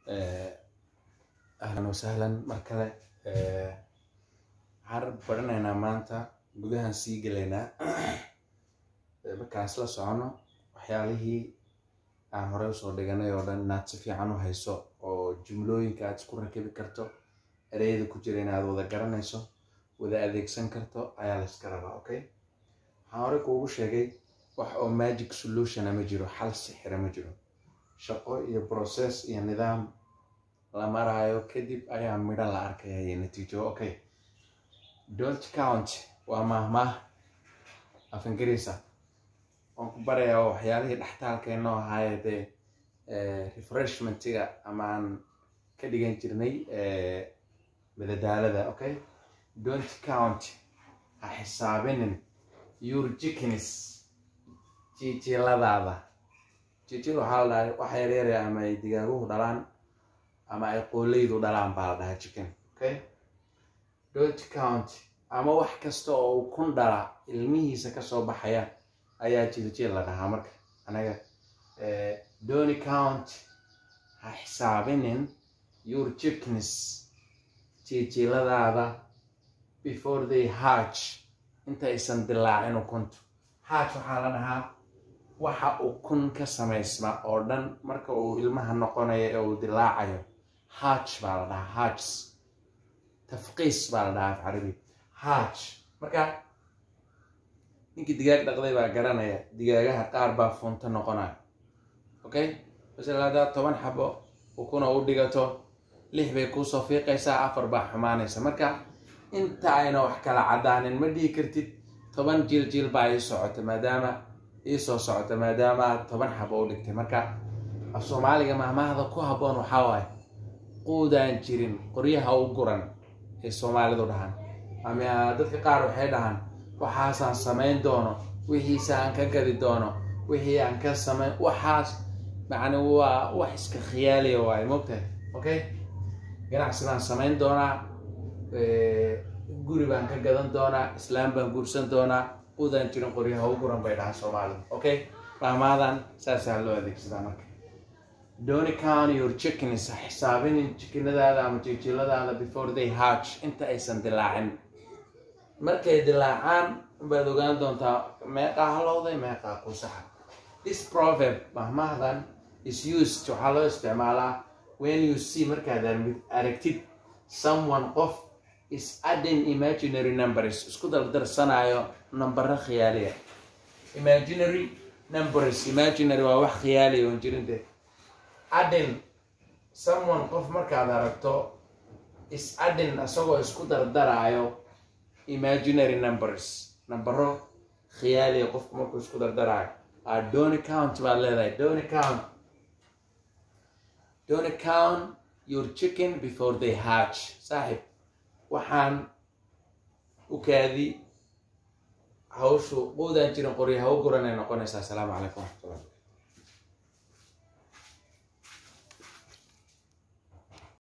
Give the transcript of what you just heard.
ahlan wasahlan mar kale waxaan baranaynaa maanta gudahan sii gelaynaa markaan isla socono waxyaalihii aan horey usoo dhiganay oo dhan inaad si fiican u hayso oo jumlooyinka aad isku rakibi karto ereyada ku jira inaad wada garanayso wada adeegsan karto ayaa la iska rabaa okay waxaan horey kuugu sheegay wax oo magic solutiona ma jiro xal sixira ma jiro shaqo iyo process iyo nidaam la maraayo kadib ayaa midho la arkaya iyo natiijo okay don't count waa mahmaah af ingiriisa waan ku barayaa waxyaalihii dhextaalkeennoo ahaaye dee refreshmentiga ama aan ka dhigan jirnay madadaalada okay don't count ha xisaabinin your chickens jijiiladaada jijil waxaa la dhahay wax yaryare ama ay digaaguhu dhalaan ama ay qooleydu dhalaan baa la dhahaa chicken okay don't count ama wax kasta oo uu kun dhala ilmihiisa kasoo baxaya ayaa jiljil la dhahaa marka anaga don't count ha xisaabinin your chickens jijiiladaada before they hatch inta aysan dilaacin ukuntu hatch waxaa la dhahaa waxa ukun ka samaysma oo dhan marka uu ilmaha noqonayo ee uu dilaacayo hatch baa la dhahaa hatch tafqiis baa la dhahaa af carabi hatch marka ninkii digaag dhaqday baa garanaya digaagaha qaar baa funto noqonaya okay masala haddaad toban xabo ukuna u dhigato lix bay kuusoo fiiqaysaa afar baa xumaanaysa marka inta ayna wax kala caddaanin ma dhihi kartid toban jiil jiil baa ii socota maadaama ii soo socota maadaama aad toban xabo u dhigtay marka af soomaaliga mahmahda ku habboon waxaa waaye quudaan jirin qoryaha u guran ay soomaalidu dhahaan ama dadka qaar waxay dhahaan waxaasaan samayn doono wixiise aan ka gadi doono wixii aan ka samayn waxaas macni waa wax iska khiyaaliya waaye mogtahay okay ganacsi baan samayn doonaa guri baan ka gadan doonaa islaam baan guursan doonaa quudaan jirin qoryaha u guran bay dhahaan soomaalidu okay mahmaadan saasaa loo adeegsadaa marka don't count your chickens ha xisaabinin jikinadaada ama jijiladaada before they hatch inta aysan dilaacin markay dilaacaan baad ogaan doontaa meeqaa halowday meeqaa kusaxa this proverb mahmahdan is used waxaa loo isticmaalaa when you see markaad aragtid someone qof is adding imaginary numbers isku dardarsanayo nambaro khiyaaliya imaginary numbers imaginary waa wax khiyaaliya oon jirin dee addin someone qof markaad aragto is addin isagoo isku dardaraayo imaginary numbers nambaro khiyaaliya qofku markuu isku dardaraayo dony count baad leedahay dony count dony count your chicken before they hatch saaxib waxaan u kaadi hawshu quudaan jirin qorya ha u guranay noqonaysaa asalaamu calaykum waraxmatullah